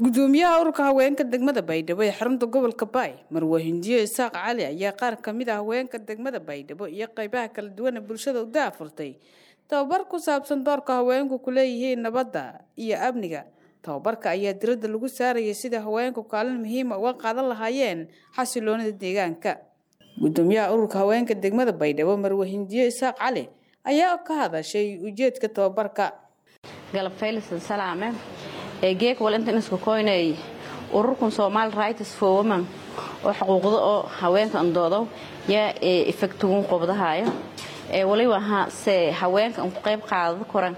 gudoomiyaha ururka haweenka degmada baydhabo ee xarunta gobolka baay marwe hindiyo isaaq cali ayaa qaar kamid ah haweenka degmada baydhabo iyo qeybaha kala duwan ee bulshada u daafurtay tababar ku saabsan doorka haweenku ku leeyihiin nabadda iyo amniga tababarka ayaa diradda lagu saarayay sida haweenku kaalin muhiima uga qaadan lahaayeen xasiloonida deegaanka gudoomiyaha ururka haweenka degmada baydhabo marwe hindiyo isaaq cali ayaa ka hadashay ujeedka tababarka galab faylisan salaame ee geek wal intan isku koynay ururkan Somali Rights for Women oo xuquuqda oo haweenka andoodo yaa effectugun qobdahayo ee wali waxa se haweenka ku qayb qaadada koran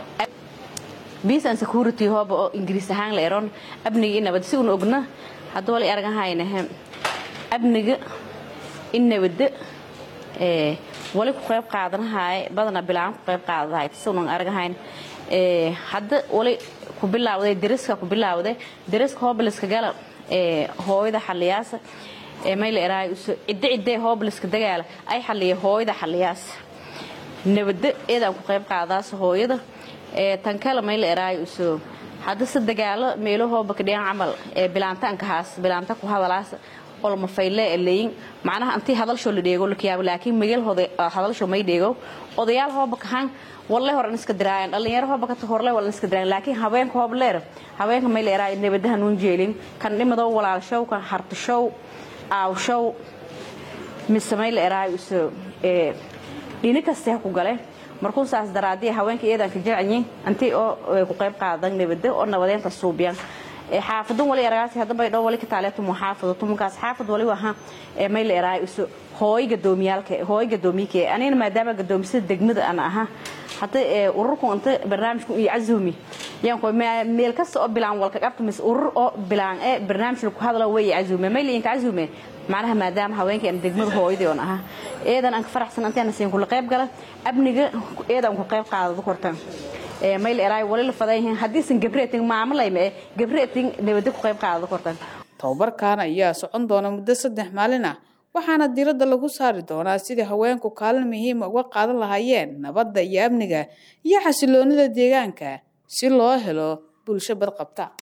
peace and security hub oo ingiriis ahaan la eron abniga nabad si uu ogna hadda wali argahayna abniga in nabad ee wali ku qayb qaadanahay badana bilaan ku qayb qaadanahay si uu argahayn ee hadda wali ku bilaawday dariska ku bilaawday dariska hoobliska gala ee hooyada xaliyaasa ee mayl eraay cidda cidda hoobliska dagaala ay xaliye hooyada xaliyaas nabadda eedaan ku qayb qaadaas hooyada ee tan kale mayl eraay usoo hadda si dagaalo meelo hooba ka dhigan camal ee bilaantaanka haas bilaanta ku hadalaas olma fayle leeyin macnaha antii hadalsho la dheego la kiyaabo laakiin migel hadalsho may dheego odayaal hooba kahan walle horan iska diraayan dhalinyaro hooba ka horle walan iska diraayan laakiin haweenka hoob leer haweenka may leeraa nabadaha nuun jeelin kan dhimado walaalshow kan hartashow aawshow mise may leeraa usoo ee dhini kasta ku gale markuu saas daraadii haweenka iyadan ka jilcanyin antii oo ku qayb qaadan nabada oo nabadeenta suubiyan xaafadan wali aragaasi hadda bay dhow wali ka taaleeto muxaafado tumankaas xaafad wali waha ee may leeraa isu hooy gadoomiyaalka hooy gadoomiyke anina maadaama gadoomisada degmada ana aha hadda ururku inta barnaamijku iyo cazumi yaan ko meel kasta oo bilaan walka qabta mis urur oo bilaan ee barnaamij ku hadlo way cazumi may leeyin cazumi macnaha maadaama haweenka aan degmada hooyadii oo aha eedan aan ka faraxsan intaan siin kula qayb gala abniga eedan ku qayb qaadado kortan ee mayl eraay wali la fadayeen hadii san gabreeting maamulayme gabreeting nabada ku qayb qaadado kortan tababarkan ayaa socon doona muddo saddex maalin ah waxaana diradda lagu saari doonaa sidii haweenku kaalin muhiima uga qaadan lahaayeen nabadda iyo amniga iyo xasiloonida deegaanka si loo helo bulsho badqabta